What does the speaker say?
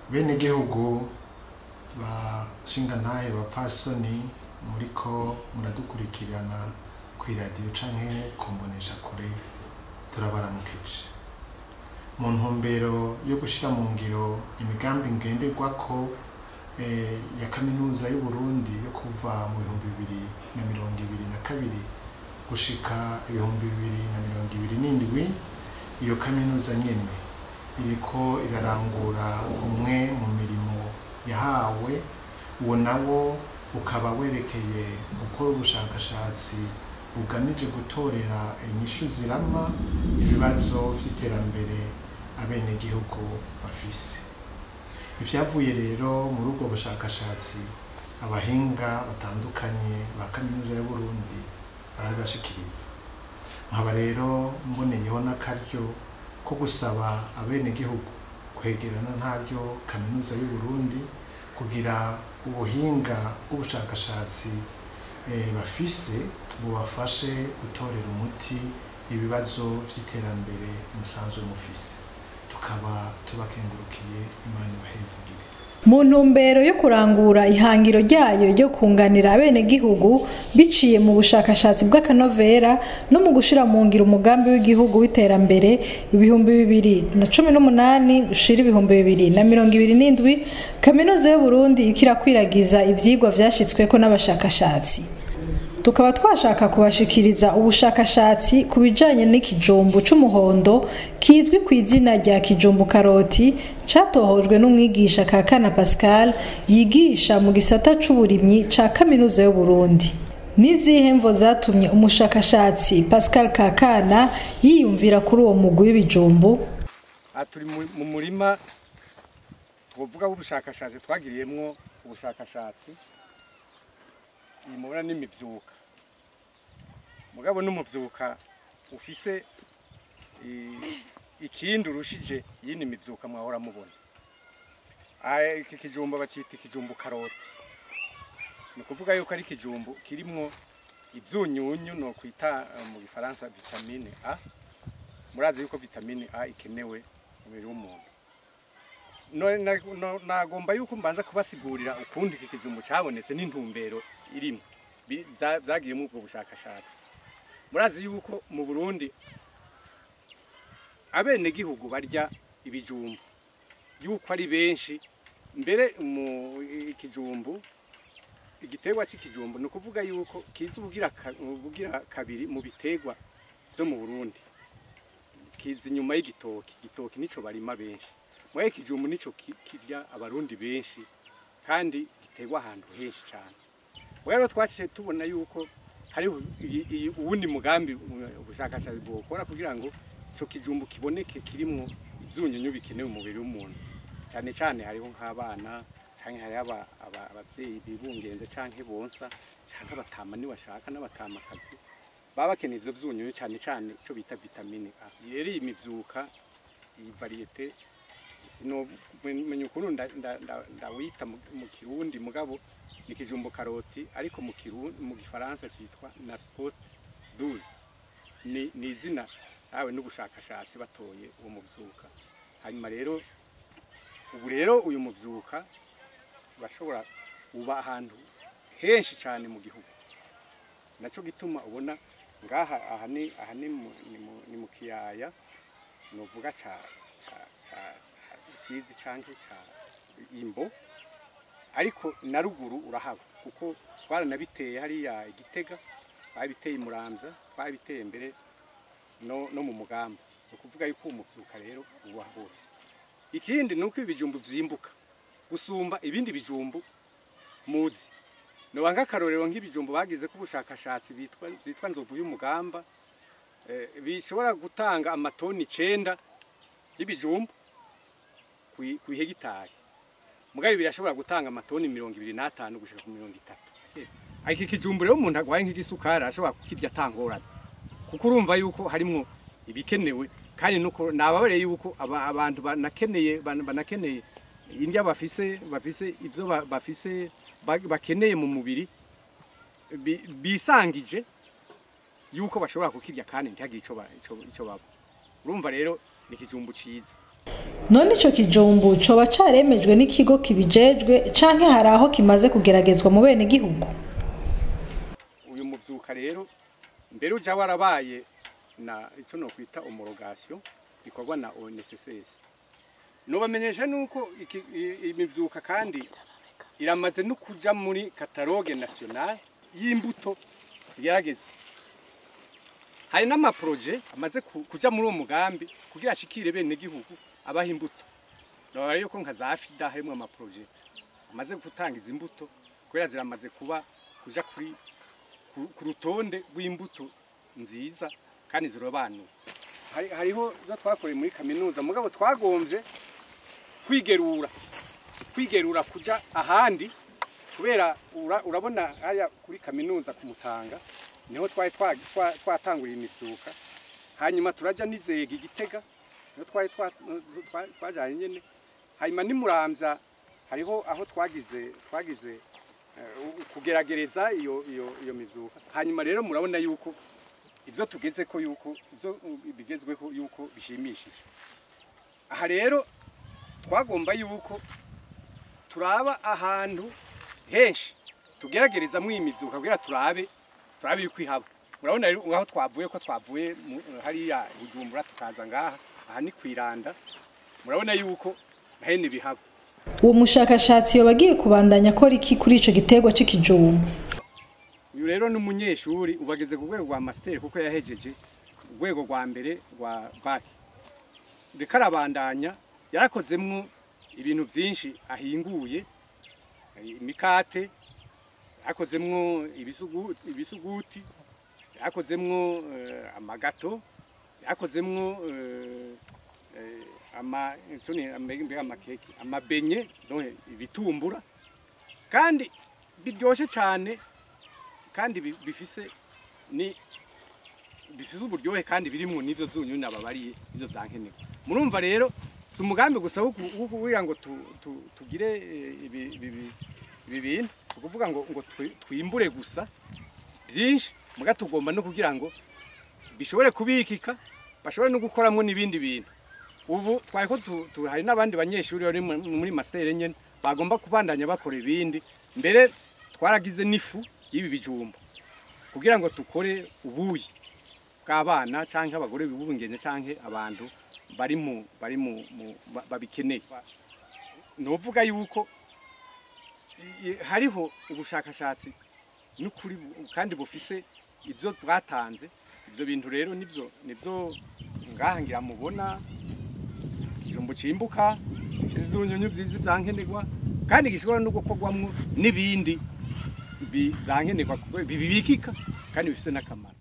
bene gihugu bashingantahe bapfasoni muriko muradukurikirana kw'iradiyo canke kumbonesha kure turabaramukije mu ntumbero yo gushira mu ngiro imigambi ngenderwako eh, ya kaminuza y'uburundi yo kuva mu bihumbi bibiri na mirongo ibiri na kabiri gushika ibihumbi bibiri na mirongo ibiri n'indwi iyo kaminuza nyene iriko irarangura umwe mu mirimo yahawe uwo nawo ukaba werekeye gukora ubushakashatsi bugamije gutorera inyishu zirama ibibazo vy'iterambere abenegihugu bafise ivyavuye rero muri ubwo bushakashatsi abahinga batandukanye ba kaminuza y'uburundi barabibashikiriza nkaba rero mboneyeho n'akaryo ko gusaba abenegihugu kwegerana ntaryo kaminuza y'uburundi kugira ubuhinga bw'ubushakashatsi eh, bafise bubafashe gutorera umuti ibibazo vy'iterambere musanzwe mufise tukaba tubakengurukiye imana ibahezagire mu ntumbero yo kurangura ihangiro ryayo ryo kunganira abenegihugu biciye mu bushakashatsi bw'akanovera no mu gushira mu ngiro umugambi w'igihugu w'iterambere ibihumbi bibiri na cumi n'umunani ushira ibihumbi bibiri na mirongo ibiri n'indwi kaminuza y'uburundi ikirakwiragiza ivyigwa vyashitsweko n'abashakashatsi tukaba twashaka kubashikiriza ubushakashatsi ku bijanye n'ikijumbu c'umuhondo kizwi ku izina rya kijumbu karoti catohojwe n'umwigisha Kakana Pascal yigisha mu gisata c'uburimyi ca kaminuza y'Uburundi nizihe mvo zatumye umushakashatsi Pascal Kakana yiyumvira kuri uwo mugwi w'ibijumbu aha turi mu- mu murima twovuga w'ubushakashatsi twagiriyemwo ubushakashatsi iyi mubona n'imivyuka mugabo n'umuvyuka ufise i- ikindi urushije yindi mivyuka mwahora mubona Aya, iki kijumbu bacita ikijumbu karoti ni ukuvuga yuko ari ikijumbu kirimwo ivyunyunyu no kwita eh, mu gifaransa vitamine A murazi yuko vitamine A ikenewe mu mubiri w'umuntu No- na- no- nagomba yuko mbanza kubasigurira ukundi iki kijumbu cabonetse n'intumbero irimo Bi- vya- vyagiyemwo ubwo bushakashatsi murazi yuko mu burundi abenegihugu barya ibijumbu yuko ari benshi mbere mu ikijumbu igiterwa c'ikijumbu ni ukuvuga yuko kiza ubugira ka- ubugira kabiri mu biterwa vyo mu burundi kiza inyuma y'igitoki igitoki nico barima benshi mwaye ikijumbu nico ki- kirya abarundi benshi kandi giterwa ahantu henshi cyane rero twaciye tubona yuko hariho iyi- iyi- uwundi mugambi uh, ubushakashatsi bwokora kugira ngo ico kijumbu kiboneke kirimwo ivyunyunyu bikenewe mu mubiri w'umuntu cyane cyane hariho nk'abana canke hariho aba- aba- abavyeyi bibungenze canke bonsa canke abatama niwashaka n'abatamakazi baba bakeneye ivyo vyunyunyu cyane cyane ico bita vitamine A rero iyi mivyuka iyi variyete sinomenya ukuntu nda- nda- nda- ndawita mu mu kirundi mugabo ni kijumbu karoti ariko mu kirundi mu gifaransa cyitwa na sport 12 ni ni izina yawe n'ubushakashatsi batoye uwo muvyuka hanyuma rero ubu rero uyu muvyuka urashobora uba ahantu henshi cyane mu gihugu naco gituma ubona ngaha aha ni aha ni mu, ni mu, ni mu kiyaya novuga ca ca ca ca Rusizi canke ca Imbo ariko na ruguru urahaba kuko twaranabiteye hariya igitega twabiteye i Muramvya twabiteye mbere no, no mu mugamba ni ukuvuga yuko uwo muvyuka rero uba hose ikindi ni uko ibijumbu vyimbuka gusumba ibindi bijumbu muzi noba nk'akarorero nk'ibijumbu bagize ko ubushakashatsi bitwa vyitwa nzovu y'umugamba eh, bishobora gutanga amatoni icenda y'ibijumbu kwi- kw'ihegitari mugabe birashobora gutanga amatoni mirongo ibiri n'atanu gushika ku mirongo itatu Eh, iki kijumbu rero umuntu agwaye nk'igisukari arashobora kukirya atangorane kuko urumva yuko harimwo ibikenewe kandi nuko nababareye yuko aba- abantu banakeneye ban- banakeneye indya bafise bafise ivyo ba- bafise ba- bakeneye mu mubiri bi- bisangije yuko bashobora kukirya kandi ntihagire ico ba- ico- ico baba urumva rero ni ikijumbu ciza none ico kijumbu coba caremejwe n'ikigo kibijejwe canke hari aho kimaze kugeragezwa mu bene gihugu uyu muvyuka rero mbere uja warabaye na ico no kwita homologation bikorwa na ONSS nobamenyesha nuko iki- i- imivyuka kandi iramaze no kuja muri catalogue national y'imbuto yarageze hari n'amaproje amaze ku- kuja muri uwo mugambi kugira ashikire bene gihugu abaha imbuto nora yuko nka za fida harimwo amaproje amaze gutanga izi mbuto kubera ziramaze kuba kuja kuri ku ku rutonde rw'imbuto nziza kandi zirobanuye Hari- hariho zo twakoreye muri kaminuza mugabo twagombye kwigerura kwigerura kuja ahandi kubera ura- urabona haya kuri kaminuza ku Mutanga niho twari twa- twa- twatanguriye imivyuka hanyuma turaja nizega igitega niho twari twa- twa- twajanye nyene hanyuma nimuramvya hariho aho twagize twagize eh, kugeragereza iyo iyo iyo mivyuka hanyuma rero murabona yuko ivyo tugeze ko yuko ivyo uh, bigezweho yuko bishimishije aha rero twagomba yuko turaba ahantu henshi tugeragerezamwo iyi mivyuka kugira turabe turabe yuko ihaba murabona rero aho twavuye ko twavuye mu- hariya Bujumbura tukaza ngaha aha ni kwiranda murabona yuko hene bihaba uwo mushakashatsi yoba agiye kubandanya akora iki kuri ico giterwa c'ikijumbu uyu rero ni umunyeshuri ubageze ku rwego rwa masiteri kuko yahejeje urwego rwa mbere rwa baki reka arabandanya yarakozemwo ibintu byinshi ahinguye imikate yakozemwo ibisugu- ibisuguti yakozemwo eh, amagato yakozemwo eh, eh, ama ico ni mbega amakeke amabenye donc ibitumbura kandi biryoshe cyane kandi bi- bifise ni bifise uburyohe kandi birimwo n'ivyo vyunyu nababariye ivyo vyankenerwa murumva rero si umugambi gusa wo ku- wo kugira ngo tu- tu- tugire eh, ibi ibi- ibi bintu ni ukuvuga ngo ngo twi- twimbure gusa byinshi muga tugomba no kugira ngo bishobore kubikika bashobore no gukoramwo n'ibindi bintu ubu twari ko tu- tu- hari n'abandi banyeshuri bari mu- muri masere nyene bagomba kubandanya bakora ibindi mbere twaragize n'ifu y'ibi bijumba kugira ngo dukore ubuyi bw'abana canke abagore bibungenye canke abantu bari mu bari mu mu- ba- babikeneye novuga yuko i- i- hariho ubushakashatsi n'ukuri bu- kandi bufise ivyo bwatanze ivyo bintu rero nivyo nivyo ngaha ngira mubona ikijumbu cimbuka gifise ivyunyunyu vyiza vyankenerwa kandi gishobora no gukorwamwo n'ibindi bi- vyankenerwa kuko bibikika kandi bifise n'akamaro